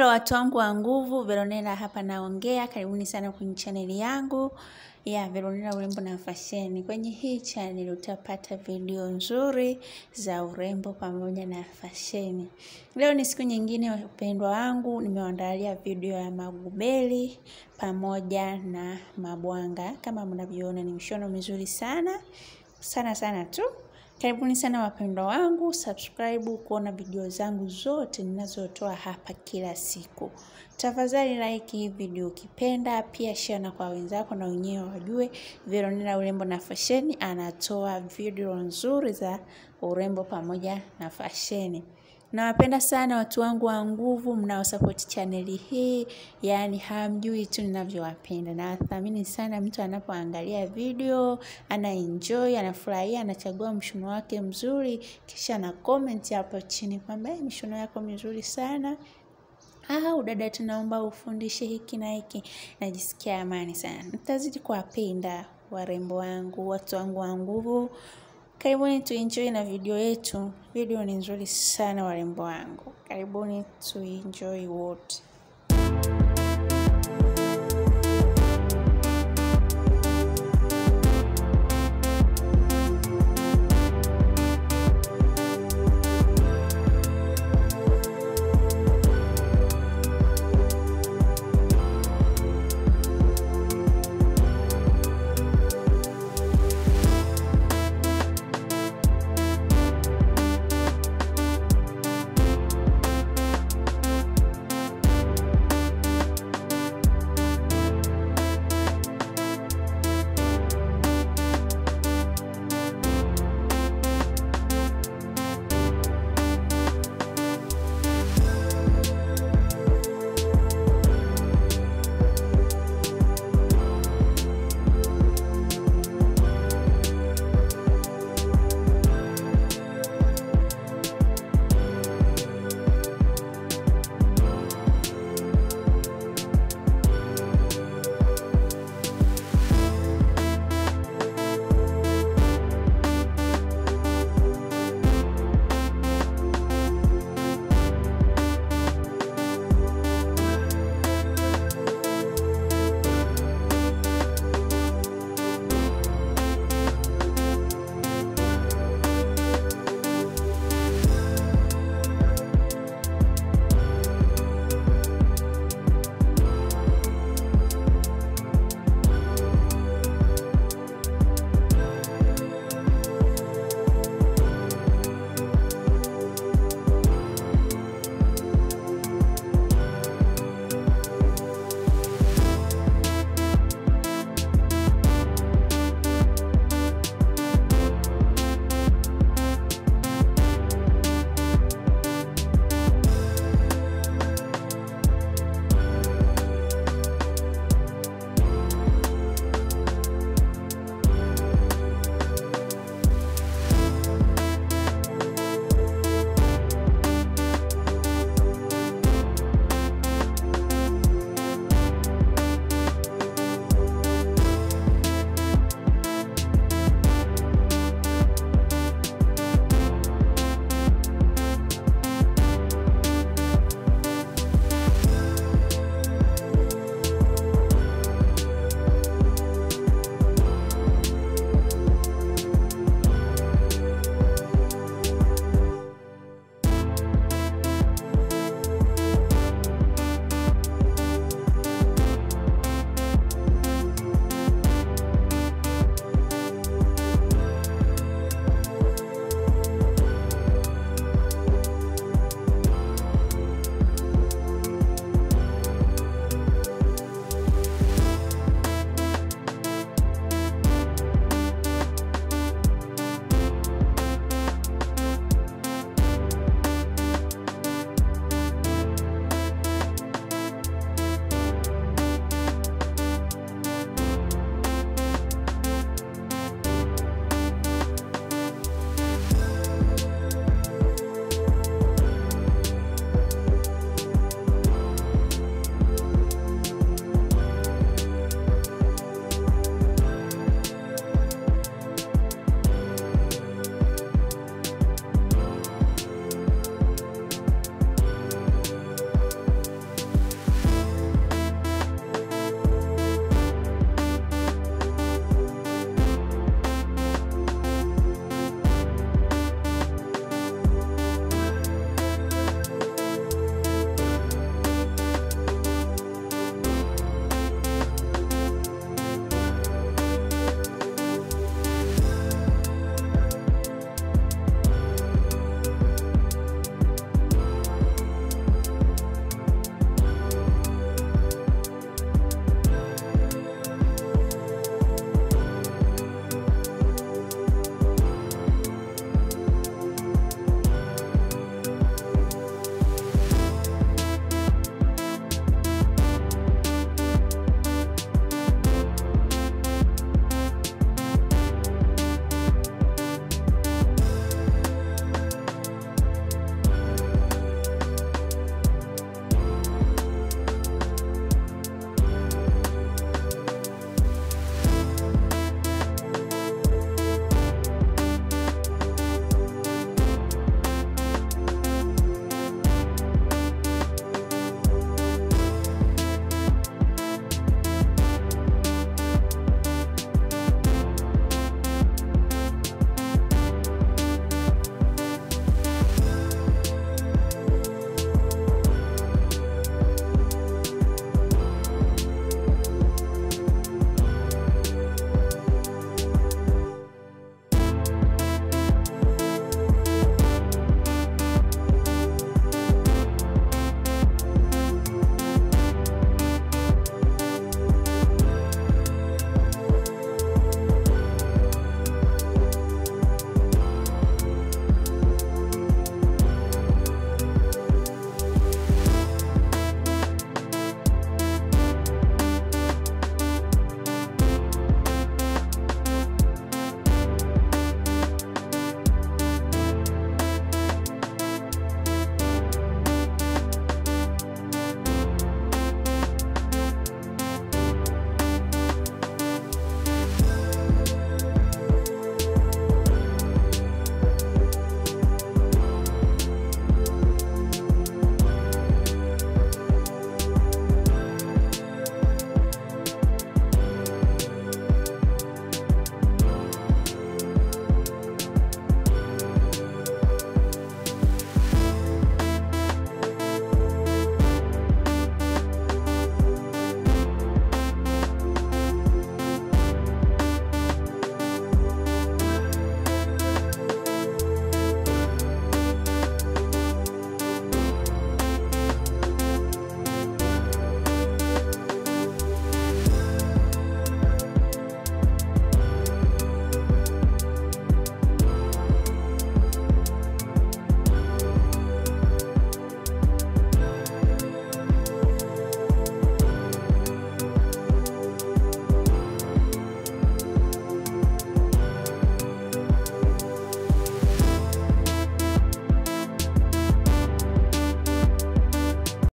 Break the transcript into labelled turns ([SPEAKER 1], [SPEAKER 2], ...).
[SPEAKER 1] Hello watu wangu wa nguvu, Veronella hapa naongea. Karibuni sana kwenye chaneli yangu ya Veronella urembo na fasheni. Kwenye hii chaneli utapata video nzuri za urembo pamoja na fasheni. Leo ni siku nyingine, wapendwa wangu, nimewaandalia video ya magubeli pamoja na mabwanga. Kama mnavyoona ni mishono mizuri sana sana sana tu. Karibuni sana wapendwa wangu, subscribe kuona video zangu zote ninazotoa hapa kila siku. Tafadhali like hii video ukipenda, pia share na kwa wenzako na wenyewe wajue Veronella urembo na fasheni anatoa video nzuri za urembo pamoja na fasheni. Nawapenda sana watu wangu wa nguvu mnaosapoti chaneli hii, yaani hamjui tu ninavyowapenda. Nawathamini sana mtu anapoangalia video, ana enjoy, anafurahia, anachagua mshono wake mzuri, kisha na comment hapo chini kwamba "Eh, mishono yako mizuri sana. Ah, dada tunaomba ufundishe hiki na hiki. Najisikia amani sana. Nitazidi kuwapenda warembo wangu, watu wangu wa nguvu. Karibuni tuenjoy na video yetu. Video ni nzuri sana warembo wangu. Karibuni tuenjoy wote.